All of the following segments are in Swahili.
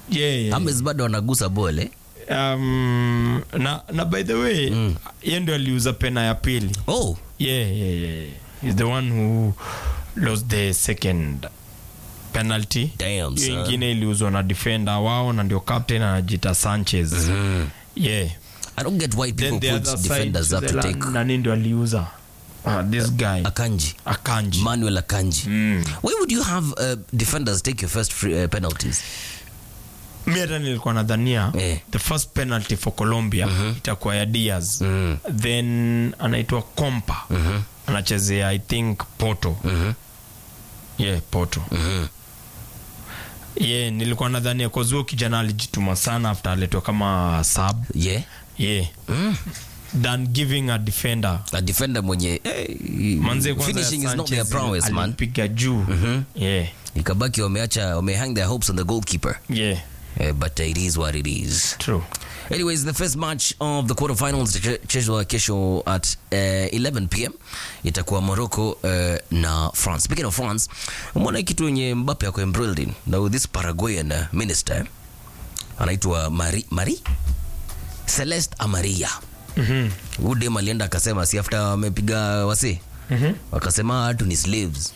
yeah, yeah. James bado anagusa ball eh? Um, na, na by the way mm. ye ndio aliuza pena ya pili Oh, yeah, yeah, yeah. He's the one who lost the second penalty Damn, hiyo son. ingine iliuzwa na defender wao na ndio captain anajita sanchez yeah I don't get why then people the put other side defenders up the to la- take nani ndio aliuza uh, this guy Akanji. akanji Manuel Akanji. Why would you have uh, defenders take your first free, uh, penalties? mi hata nilikuwa nadhania Eh. the first penalty for colombia itakuwa ya diaz Mm. then anaitwa kompa anachezea i think poto yeah poto yeah nilikuwa nadhania kozuo kijana alijituma sana after aletwa kama sub Yeah. yeah than giving a defender A defender mwenye eh, manze kwanza finishing ya is not their Sanchez prowess man. alipiga juu yeah Ikabaki wameacha wamehang their hopes on the goalkeeper. yeah Uh, but it is what it is. true Anyways, the first match of the quarterfinals itachezwa kesho at uh, 11 pm itakuwa Morocco uh, na France. Speaking of France, umeona kitu yenye Mbappe ako embroiled in now this Paraguayan uh, minister anaitwa Mari Mari Celeste Amaria. Mhm. Huyu dem alienda akasema si after wamepiga wasi wakasema watu ni slaves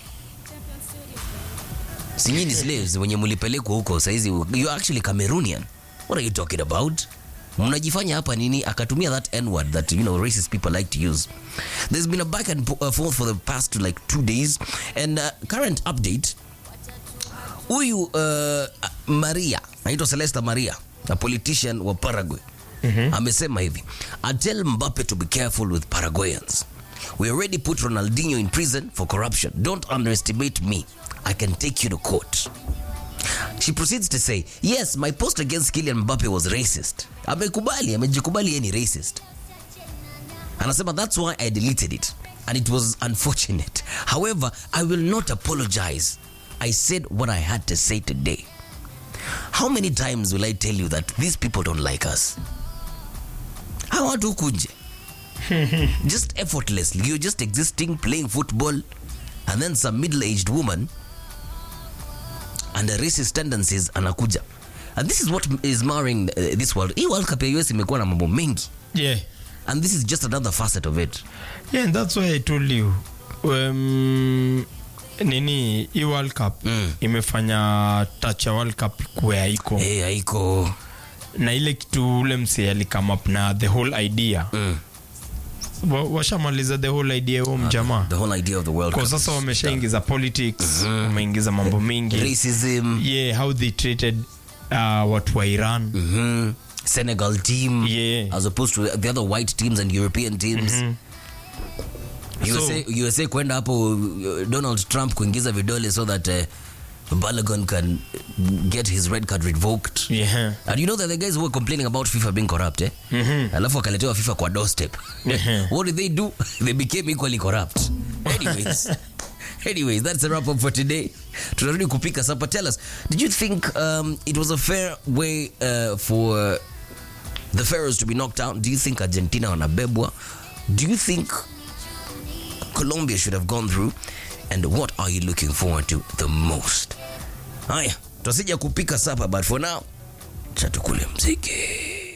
sinyi ni slaves wenye mulipelekwa huko saizi you actually Cameroonian what are you talking about mnajifanya hapa nini akatumia that n word that you know racist people like to use there's been a back and po- uh, forth for the past like two days and uh, current update huyu uh, maria naitwa celesta maria a politician wa paraguay amesema hivi i tell mbappe to be careful with paraguayans we already put ronaldinho in prison for corruption don't underestimate me i can take you to court she proceeds to say yes my post against Kylian Mbappe was racist amekubali amejikubali yeye ni racist anasema that's why i deleted it and it was unfortunate however i will not apologize i said what i had to say today how many times will i tell you that these people don't like us hawa watu huku nje just effortlessly you're just existing playing football and then some middle-aged woman and the racist tendencies anakuja and this is what is marring uh, this world hii world cup ya us imekuwa na mambo mengi yeah and this is just another facet of it yeah and that's why i told you um, nini hii world cup Mm. imefanya touch ya world cup kuwe haiko hey, haiko na ile kitu ule msee alikame up na the whole idea mm. Wa- washamaliza the whole idea huo mjamaa the whole idea of the world kwa Cup sasa is wameshaingiza politics wameingiza mambo mingi racism yeah how they treated uh, watu wa iran mhm. senegal team Yeah. as opposed to the other white teams and european teams USA, USA kwenda hapo uh, donald trump kuingiza vidole so that uh, balogun can get his red card revoked yeah And you know that the guys who were complaining about FIFA being corrupt, eh? Alafu wakaletewa FIFA kwa doorstep. What did they do? they became equally corrupt. Anyways. Anyways, that's a wrap up for today. Tunarudi kupika sapa. Tell us, did you think um, it was a fair way uh, for the Pharaohs to be knocked out? Do you think Argentina wanabebwa? Do you think Colombia should have gone through? And what are you looking forward to the most? Haya, tutasija kupika sapa, but for now, chatukule mziki.